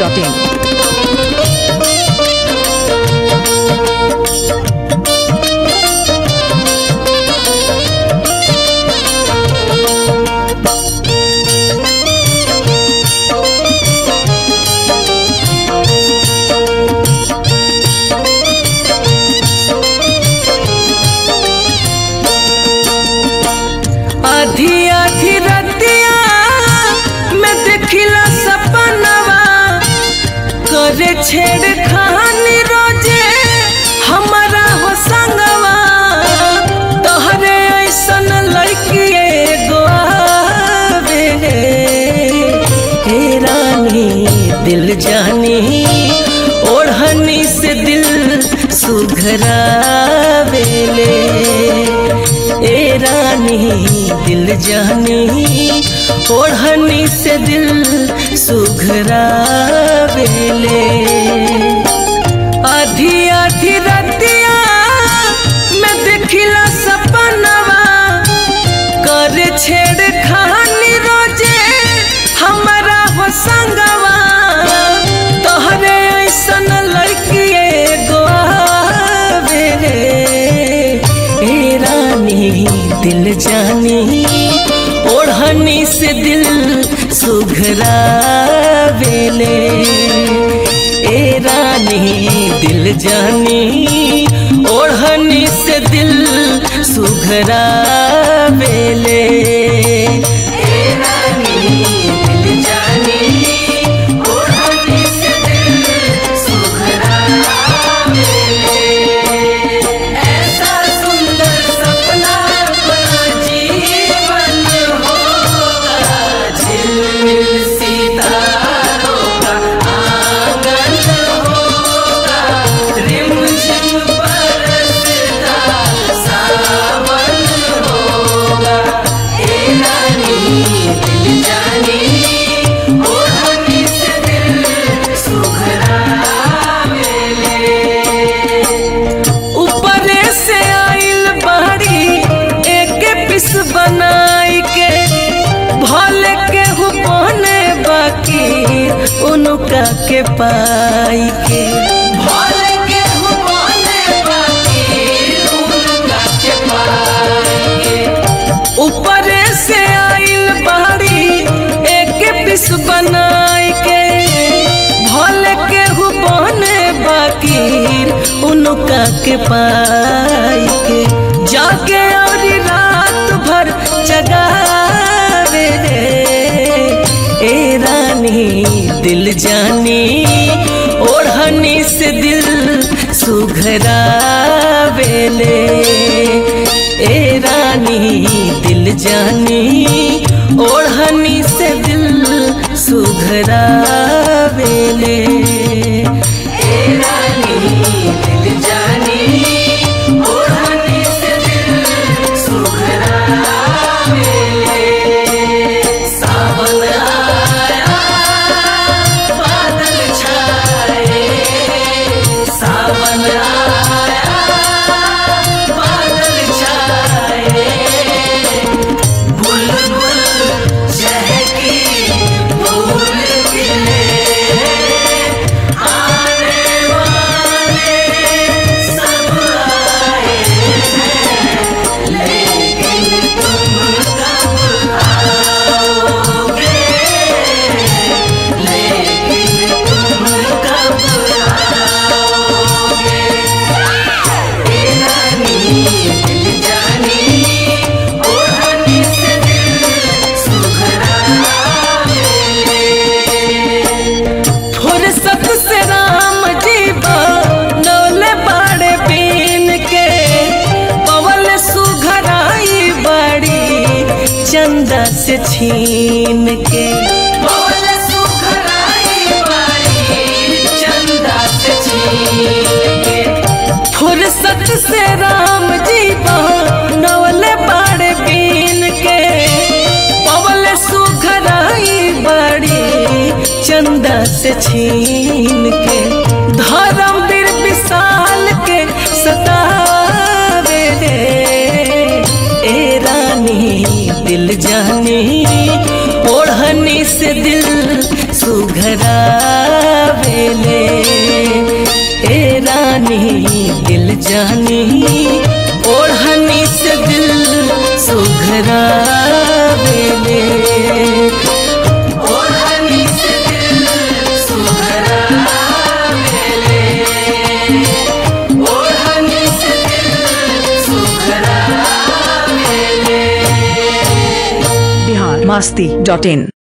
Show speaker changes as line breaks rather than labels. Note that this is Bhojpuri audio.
masti.in.
आधी आधी रतिया मैं देखिला सपनवा करे छेड़ खानी रोजे हमारा हो संगवा तोहरे ऐसन लड़की एगो आवे हे रानी दिल जानी ओढ़नी से दिल सुघरावेले ए रानी दिल जानी ओढ़नी से दिल सुघरावेले आधी आधी रतिया मैं देखिला सपनवा कर छेड़ खानी रोजे हमारा हो संगवा तोहरे ऐसन लड़की एगो आवे रे ए रानी दिल जानी ओढ़नी से दिल सुघरावेले ए रानी दिल जानी ओढ़नी से दिल सुघरावेले ए रानी दिल जानी ओढ़नी से दिल सुघरावेले ऐसा सुंदर सपना अपना जीवन होगा झिलमिल सितारों का आंगन होगा रिमझिम बरसता सावन होगा ए रानी दिल जानी ओढ़नी से दिल सुघरावेले ऊपरे से आइल बाड़ी एक पिस बनाई के भले के बने बाकी उनका के पाई के भले के बने बाकी उनका के पाई के ऊपरे से आइल बाड़ी एक पिस बनाई के भले के बने बाकी उनका के पाई के जाके और रात भर जगावे रे ए रानी दिल जानी ओढ़नी से दिल सुघरावेले ए रानी दिल जानी ओढ़नी से दिल सुघरावेले ए रानी दिल जानी ओढ़नी से दिल सुघरावेले सावन आया बादल छाए सावन आया बादल छाए बुलबुल चहकी फूल खिले आने वाले सब आए हैं लेकिन तुम कब आओगे लेकिन तुम कब आओगे ए रानी दिल जानी ओढ़नी से दिल सुघरावेले फुर्सत से राम जी नौले बाड़े बीन के पवल सुघराई बड़ी चंदा से छीन के पवल सुघराई बड़ी चंदा से छीन के फुर्सत से राम जी नवले बाड़े बीन के पवल सुघराई बड़ी चंदा से छीन के धर्मवीर विशाल के सतावे रे ए रानी दिल जानी ओढ़नी से दिल सुघरा बेले ए रानी दिल जानी ओढ़नी से दिल सुघरा बेले ओढ़नी से दिल सुघरा बेले ओढ़नी से दिल सुघरा बेले
बिहार मस्ती डॉट इन